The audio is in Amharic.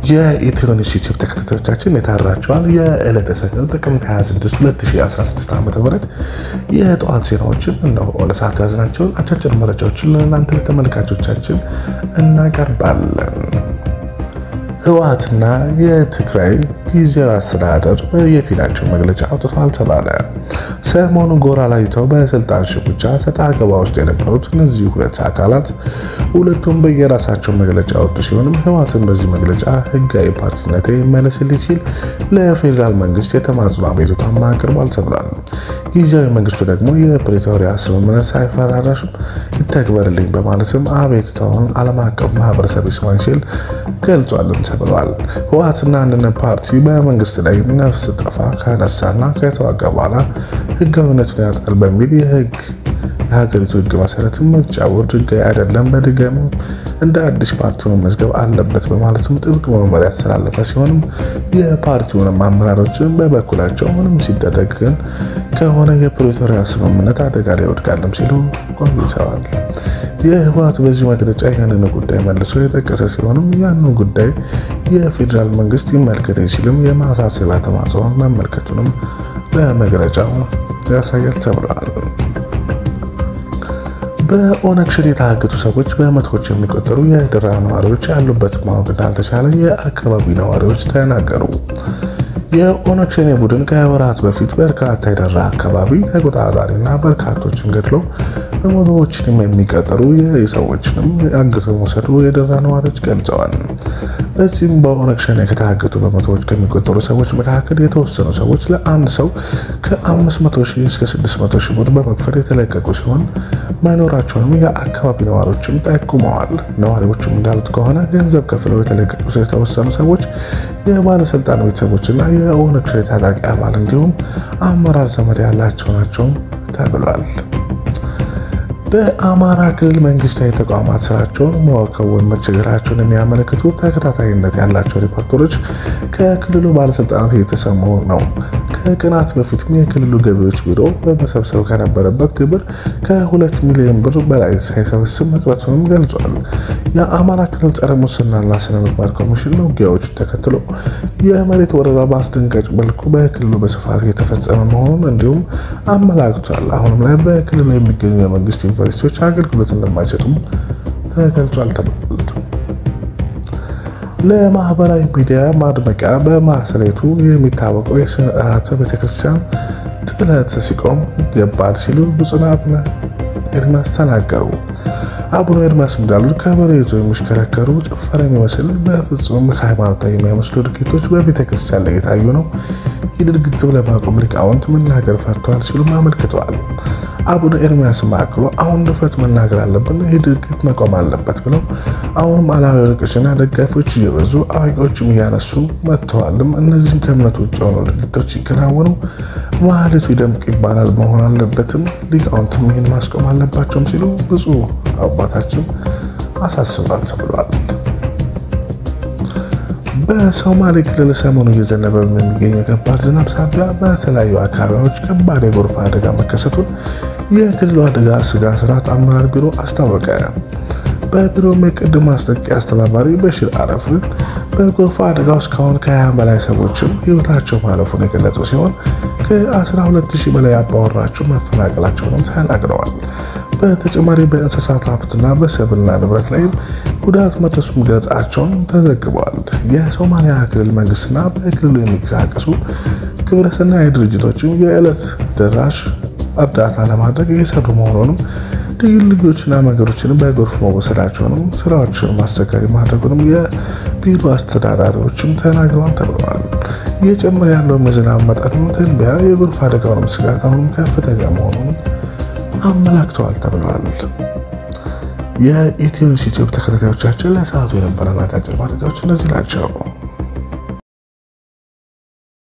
የኢትዮኒስ ዩቲዩብ ተከታታዮቻችን የታራቸዋል የዕለተ ሰኞ ጥቅምት 26 2016 ዓ ም የጠዋት ዜናዎችን እነሆ ለሰዓቱ ያዝናቸውን አጫጭር መረጃዎችን ለእናንተ ለተመልካቾቻችን እናቀርባለን። ህወሓትና የትግራይ ጊዜያዊ አስተዳደር የፊናቸው መግለጫ አውጥተዋል ተባለ። ሰሞኑን ጎራ ላይተው በስልጣን ሽኩቻ ሰጣ ገባ ውስጥ የነበሩት እነዚህ ሁለት አካላት ሁለቱም በየራሳቸው መግለጫ ያወጡ ሲሆንም ህወሓትን በዚህ መግለጫ ህጋዊ ፓርቲነት ይመለስልኝ ሲል ለፌዴራል መንግስት የተማጽኖ አቤቱታ አቅርቧል ተብሏል። ጊዜያዊ መንግስቱ ደግሞ የፕሪቶሪያ ስምምነት ሳይፈራረስ ይተግበርልኝ በማለትም አቤቱታውን ዓለም አቀፍ ማህበረሰብ ይስማኝ ሲል ገልጿልን ተብሏል። ህወሓትና አንድነት ፓርቲ በመንግስት ላይ ነፍስ ጠፋ ካነሳና ከተዋጋ በኋላ ህጋዊነቱን ያጣል በሚል የህግ የሀገሪቱ ህግ መሰረት ምርጫ ቦርድ ህጋዊ አይደለም፣ በድጋሚ እንደ አዲስ ፓርቲ መመዝገብ አለበት በማለትም ጥብቅ መመሪያ ያስተላለፈ ሲሆንም የፓርቲውንም አመራሮችን በበኩላቸው ምንም ሲደረግ ግን ከሆነ የፕሪቶሪያ ስምምነት አደጋ ላይ ይወድቃልም ሲሉ ቆይተዋል። የህወሓት በዚህ መግለጫ ያንን ጉዳይ መልሶ የጠቀሰ ሲሆንም ያንን ጉዳይ የፌዴራል መንግስት ይመልከተኝ ሲልም የማሳሰቢያ ተማጽኖ መመልከቱንም በመግለጫው ያሳያል ተብሏል። በኦነግ ሸኔ የታገቱ ሰዎች በመቶዎች የሚቆጠሩ የደራ ነዋሪዎች ያሉበት ማወቅ እንዳልተቻለ የአካባቢ ነዋሪዎች ተናገሩ። የኦነግ ሸኔ ቡድን ከወራት በፊት በርካታ የደራ አካባቢ ተቆጣጣሪና በርካቶችን ገድሎ በመቶዎችንም የሚቀጠሩ ሰዎችንም አግቶ መውሰዱ የደራ ነዋሪዎች ገልጸዋል። በዚህም በኦነግ ሸኔ ከታገቱ በመቶዎች ከሚቆጠሩ ሰዎች መካከል የተወሰኑ ሰዎች ለአንድ ሰው ከ500 ሺህ እስከ 600 ሺህ ብር በመክፈል የተለቀቁ ሲሆን መኖራቸውንም የአካባቢ ነዋሪዎችም ጠቁመዋል። ነዋሪዎችም እንዳሉት ከሆነ ገንዘብ ከፍለው የተለቀቁ የተወሰኑ ሰዎች የባለስልጣን ቤተሰቦችና የኦነግ ሸኔ ታጣቂ አባል እንዲሁም አመራር ዘመድ ያላቸው ናቸው ተብሏል። በአማራ ክልል መንግስታዊ ተቋማት ስራቸውን መከወን መቸገራቸውን የሚያመለክቱ ተከታታይነት ያላቸው ሪፖርተሮች ከክልሉ ባለስልጣናት እየተሰሙ ነው። ከቀናት በፊትም የክልሉ ገቢዎች ቢሮ በመሰብሰብ ከነበረበት ግብር ከሁለት ሚሊዮን ብር በላይ ሳይሰበስብ መቅረቱንም ገልጿል። የአማራ ክልል ጸረ ሙስናና ስነ ምግባር ኮሚሽን ውጊያዎችን ተከትሎ የመሬት ወረራ በአስደንጋጭ መልኩ በክልሉ በስፋት እየተፈጸመ መሆኑን እንዲሁም አመላክቷል። አሁንም ላይ በክልሉ የሚገኙ የመንግስት ዩኒቨርሲቲዎች አገልግሎት እንደማይሰጡም ተገልጿል ተብሏል። ለማህበራዊ ሚዲያ ማድመቂያ በማስሬቱ የሚታወቀው የስርዓተ ቤተክርስቲያን ጥለት ሲቆም ይገባል ሲሉ ብፁዕ አቡነ ኤርሚያስ ተናገሩ። አቡነ ኤርሚያስ እንዳሉት ከበሮ ይዞ የሚሽከረከሩ ጭፈራ የሚመስል በፍጹም ሃይማኖታዊ የሚመስሉ ድርጊቶች በቤተክርስቲያን ላይ የታዩ ነው። ይህ ድርጊት ለማቆም ሊቃውንት መናገር ፈርተዋል ሲሉም አመልክተዋል። አቡነ ኤርሚያስ አክሎ አሁን ድፍረት መናገር አለብን፣ ይህ ድርጊት መቆም አለበት ብለው አሁንም አላዋቂዎችና ደጋፊዎች እየበዙ አዋቂዎችም እያነሱ መጥተዋልም። እነዚህም ከእምነት ውጭ የሆኑ ድርጊቶች ሲከናወኑ ማህሌቱ ይደምቅ ይባላል መሆን አለበትም፣ ሊቃውንትም ይህን ማስቆም አለባቸውም ሲሉ ብፁዕ አባታችን አሳስቧል ተብሏል። በሶማሌ ክልል ሰሞኑ እየዘነበ በሚገኘው ከባድ ዝናብ ሳቢያ በተለያዩ አካባቢዎች ከባድ የጎርፍ አደጋ መከሰቱን የክልሉ አደጋ ስጋት ስራ አመራር ቢሮ አስታወቀ። በቢሮው የቅድመ ማስጠንቀቂያ አስተባባሪ በሽር አረፍ በጎርፍ አደጋው እስካሁን ከ20 በላይ ሰዎችም ህይወታቸው ማለፉን የገለጹ ሲሆን ከ12000 በላይ አባወራቸው መፈናቀላቸውንም ተናግረዋል። በተጨማሪ በእንስሳት ሀብትና በሰብልና ንብረት ላይም ጉዳት መድረሱን ገጻቸውን ተዘግበዋል። የሶማሊያ ክልል መንግስትና በክልሉ የሚንቀሳቀሱ ግብረሰናይ ድርጅቶችም የዕለት ደራሽ እርዳታ ለማድረግ እየሰሩ መሆኑንም ልዩ ልዮችና መንገዶችን በጎርፍ መወሰዳቸውንም ስራዎችን ማስቸጋሪ ማድረጉንም የቢሮ አስተዳዳሪዎችም ተናግረዋል ተብለዋል። እየጨመረ ያለውም የዝናብ መጠን ትንበያ የጎርፍ አደጋውንም ስጋት አሁንም ከፍተኛ መሆኑንም አመላክተዋል ተብለዋል። የኢትዮኒውስ ዩቲዩብ ተከታታዮቻችን ለሰዓቱ የነበረን አጫጭር መረጃዎች እነዚህ ናቸው።